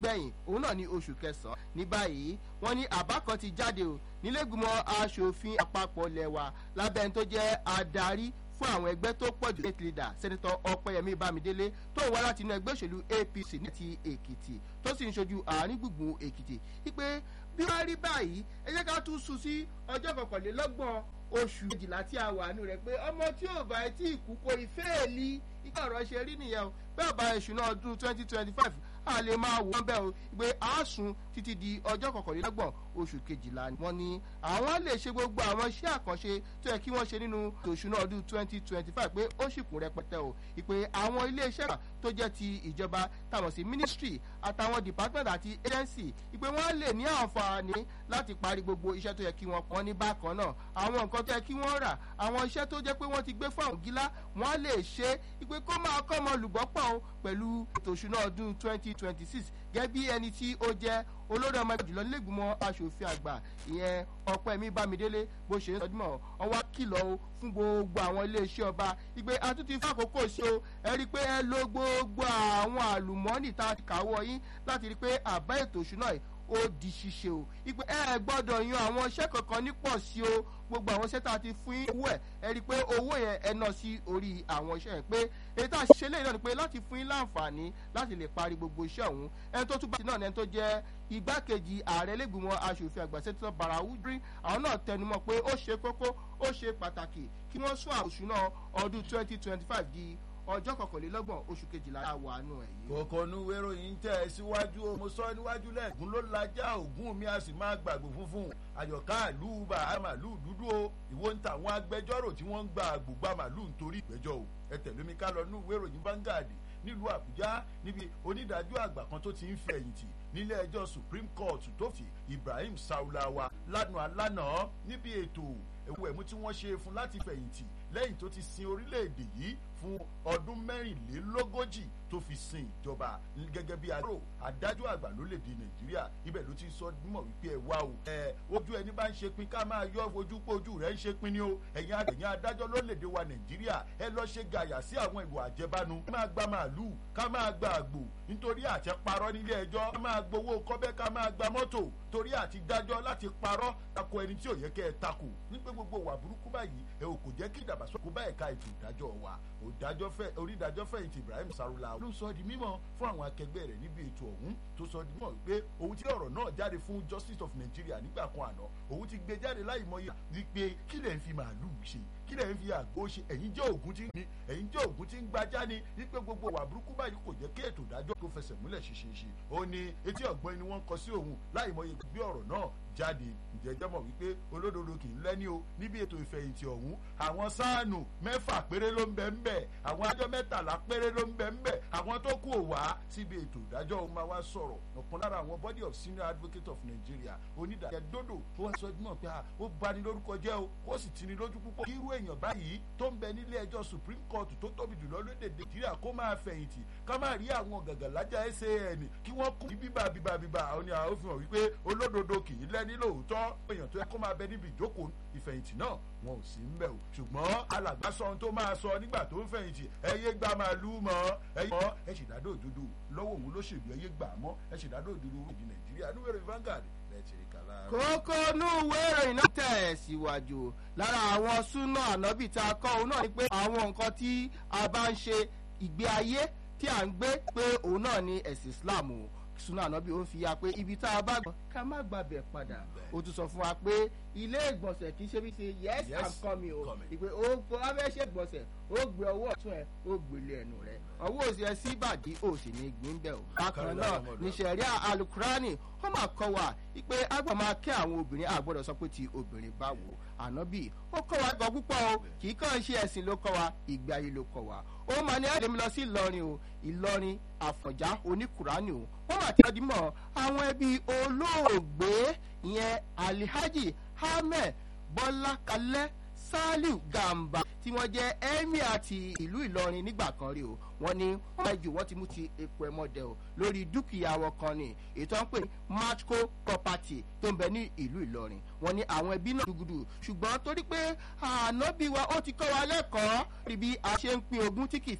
gbẹ̀yìn òun náà ní oṣù kẹsàn-án ní báyìí wọ́n ní àbá kan ti jáde o nílẹ̀gbìmọ̀ asòfin àpapọ̀ lẹ́wà lábẹ́ ẹni tó jẹ́ adarí fún àwọn ẹgbẹ́ tó pọ̀ jù state leader senator ọpẹ́yẹmí bámidélé tó wá láti inú ẹgbẹ́ òṣèlú apc ní ti èkìtì tó sì ń ṣojú àárín gbùngbùn èkìtì wípé bí wọ́n rí báyìí ẹ jẹ́ ká tún sùn sí ọjọ́ kọkànlélọ́gbọ̀n oṣù méjìlá tí a wà nù rẹ̀ pé ọmọ tí ò bá tí ì kú kó ìfẹ́ẹ̀lì ìgbà ọ̀rọ̀ ṣe rí nìyẹn o bẹ́ẹ̀ bá ìṣúná ọdún twenty twenty five a lè máa wò wọ́n bẹ́ẹ̀ o pé àásùn títí di ọjọ́ kọkànlélọ́gbọ̀n oṣù kejìlá wọ́n ní àwọn lè ṣe gbogbo àwọn iṣẹ́ àkànṣe tó yẹ kí wọ́n ṣe nínú òṣùná ọdún twenty twenty five pé ó sì kún rẹpẹtẹ o ìpè àwọn iléeṣẹ́ tó jẹ́ ti ìjọba táwọn sí ministry àtàwọn department àti agency ìpè wọ́n lè ní àǹfààní láti parí gbogbo iṣẹ́ tó yẹ kí wọ́n pọ́n ní bákan náà àwọn nǹkan tó yẹ kí wọ́n rà àwọn iṣẹ́ tó jẹ́ pé wọ́n ti gbé fún àwọn gílá wọ́n lè ṣe ìpè kó máa kọ́ ọmọ olùgbọ́pọ̀ o pẹ̀lú ètò òṣùná ọdún twenty twenty six gẹ́gẹ́ bí ẹni tí ó jẹ́ olórí ọmọ ẹgbẹ́ jùlọ nílẹ̀gbìmọ̀ asòfin àgbà ìyẹn ọ̀pẹ́mi bámidélé bó ṣe ń sọdúnmọ̀ ọwọ́ kìlọ̀ o fún gbogbo àwọn iléeṣẹ́ ọba ìgbé àtúntì fàkókò sí o ẹ rí i pé ẹ lo gbogbo àwọn àlùmọ́ọ́nì tá a ti kàwọ́ yín láti rí i pé àbá ètò òṣùná yìí ó di ṣíṣe o ìpè ẹ gbọ́dọ̀ yan àwọn iṣẹ́ kankan nípọ̀ sí o gbogbo àwọn iṣẹ́ tá a ti fún yín owó ẹ̀ ẹ rí i pé owó yẹn ẹ ná sí orí àwọn iṣẹ́ yẹn pé èyí tá a ṣe lẹ́yìn náà ni pé láti fún yín láǹfààní láti lè parí gbogbo iṣẹ́ ọ̀hún ẹni tó túbọ̀ sí náà ni ẹni tó jẹ́ igbákejì ààrẹ lẹ́gbìmọ̀ asòfin àgbà sẹ́tọ̀ barawudri àwọn náà tẹnumọ́ pé ó ṣe kókó ó ṣe pàtàkì kí wọ́n sún àwòṣúná ọdún twenty twenty five di ọjọ́ kọkànlélọ́gbọ̀n oṣù kejìlá àwàánu ẹ̀ yìí. kòkònú wéròyìn tẹ̀ ẹ́ síwájú o mo sọ níwájú lẹ́ẹ̀kún ló lajá ògún mi a sì máa gbàgbó funfun àyọ̀ká àlù bàá màlúù dúdú o ìwọ ń ta àwọn agbẹjọ́rò tí wọ́n ń gba àgbògbà màlúù nítorí ìgbẹ́jọ́ o ẹ tẹ̀lé mi ká lọ nú wéròyìn Vanguard nílùú àbújá níbi onídàájọ́ àgbà kan tó ti ń fẹ̀yìntì nílé ẹjọ́ supreme court tó fi ibrahim saulawa lánàá lánàá níbi ètò ewu ẹ̀mú tí wọ́n ṣe fún láti fẹ̀yìntì lẹ́yìn tó ti sin orílẹ̀-èdè yìí fún ọdún mẹ́rìnlélógójì tó fi sin ìjọba gẹ́gẹ́ bí àrò adájọ́ àgbà lórílẹ̀‐èdè nàìjíríà ibẹ̀ ló ti sọ mọ̀ wípé ẹ wá o ẹ ojú ẹni bá ń ṣe pin ká máa yọ ojú pé ojú rẹ̀ ń ṣe pin ni o ẹ̀yin àtẹ̀yìn adájọ́ lórílẹ̀‐èdè wa nàìjíríà ẹ lọ ṣe gàyà sí àwọn ìwà àjẹbánu ká máa gba màálù ká máa gba àgbò nítorí àti parọ́ nílé ẹjọ́ ká máa gbowó kọ́bẹ́ ká máa gba mọ́tò torí àti dájọ́ láti parọ́ tako ẹni tí ò yẹ kẹ́ ẹ takò nígbà gbogbo wà burúkú báyìí ẹ ò kò jẹ́ kí ìdàgbàsókè bá ẹ̀ka ètò ìdájọ́ wa onídàájọ́ fẹ̀yìntì ibrahim sarula ló sọ di mímọ̀ fún àwọn akẹgbẹ́ rẹ̀ níbi ètò ọ̀hún tó sọ di mímọ̀ wípé òun ti ọ̀rọ̀ náà jáde fún justice of nigeria nígbà kan àná òun ti gbé jáde láì mọye wípé kí lẹ̀ ń fi màálùú ṣe kí lẹ̀ ń fi àgbo ṣe ẹ̀yin jẹ́ ògùn tí ní ẹ̀yin jẹ́ ògùn tí ń gbajá ni wípé gbogbo wà burúkú báyìí kò jẹ́ kí ètò ìdájọ́ tó fẹsẹ̀ múlẹ̀ ṣeṣeṣe ó ní etí ọ̀gbọ́n ni wọ́n kọ sí òun láì mọye gbé ọ̀rọ̀ náà jáde ìjẹ́jẹ́ mọ̀ wípé olódodo kì í lẹ́ni o níbi ètò ìfẹ̀yìntì ọ̀hún àwọn sáànù mẹ́fà péré ló ń bẹ ń bẹ̀ àwọn ajọ́ mẹ́tàlá péré ló ń bẹ ń bẹ̀ àwọn tó kù ò wá síbi ètò ìdájọ́ òun máa wá sọ̀rọ̀ ọ̀kan lára àwọn body of senior advocate of Nigeria onídàájọ́ dodo ó wá sọ mọ̀ pé ó bani lórúkọ jẹ́ o ó sì tini lójú púpọ̀ kí irú èèyàn báyìí tó ń bẹ nílé ẹjọ́ Supreme Court tó tóbi jùlọ lóde Nàìjíríà kó máa fẹ̀yìntì ká má rí àwọn gàgàlájà SAN kí wọ́n kú bíbà bíbà bíbà àwọn ni àwọn fi hàn wípé olódodo kì í lẹ́ni lóòótọ́ èèyàn tó yẹ kó máa bẹ níbi ìjókòó ìfẹ̀yìntì náà wọn ò sí ń bẹ̀ o ṣùgbọ́n alàgbà sọ ohun tó máa sọ nígbà tó ń fẹ̀yìntì ẹyẹ gbà máa lú mọ́ ẹyẹ mọ́ ẹ ṣèdádó òdodo lọ́wọ́ òun lóṣèlú ẹyẹ gbà mọ́ ẹ ṣèdádó òdodo orílẹ̀ nàìjíríà níwèrè Vanguard lẹ́tìrì kàlá. kókó inú ìwé ìròyìn náà tẹ̀ síwájú lára àwọn súnà ànábì tá a kọ́ òun náà ni pé àwọn nǹkan tí a bá ń ṣe ìgbé ayé tí à ń gbé pé òun náà ni ẹ̀sìn Islam o suna ànábì ó ń fi ya pé ibi tá a bá gbọ́ ká má gbàbẹ̀ padà ó tún sọ fún wa pé ilé ìgbọ̀nsẹ̀ kì í ṣe bí ṣe yes i'm coming o ìpè ó kó abẹ́ ṣe ìgbọ̀nsẹ̀ ó gbé ọwọ́ ọ̀tún ẹ̀ ó gbélé ẹnu rẹ̀ ọwọ́ òsì ẹ̀ sí ìbàdí ó sì ní gbìn bẹ́ẹ̀ o. bákan náà ní sẹ̀ríà alukurani ó máa kọ́ wa pé àgbà máa kẹ́ àwọn obìnrin àgbọ̀dọ̀ sọ pé ti obìnrin bá wò ànábì ó kọ́ wa gan púpọ̀ o kì í kàn ṣe ẹ̀sìn ló kọ́ wa ìgbé ayé ló kọ́ wa ó máa ní àdèmí lọ sí ìlọrin o ìlọrin àfọ̀njá oníkùránì o wọ́n máa ti ọdún mọ́ àwọn ẹbí olóògbé ìyẹn alihaji ahmed bọ́lá kalẹ́ saliu gamba tí wọ́n jẹ́ emir àti ìlú ìlọrin nígbà kan rí o wọ́n ní wọ́n máa jù wọ́n ti mú ti epo ẹmọdẹ o lórí dúkìá wọn kan ní ètò ń pè ní matco property tó ń bẹ ní ìlú ìlọrin wọ́n ní àwọn ẹbí náà dùgùdù ṣùgbọ́n torí pé ànábì wa ó ti kọ́ wa lẹ́kọ̀ọ́ rí bí a ṣe ń pín ogún tí kì í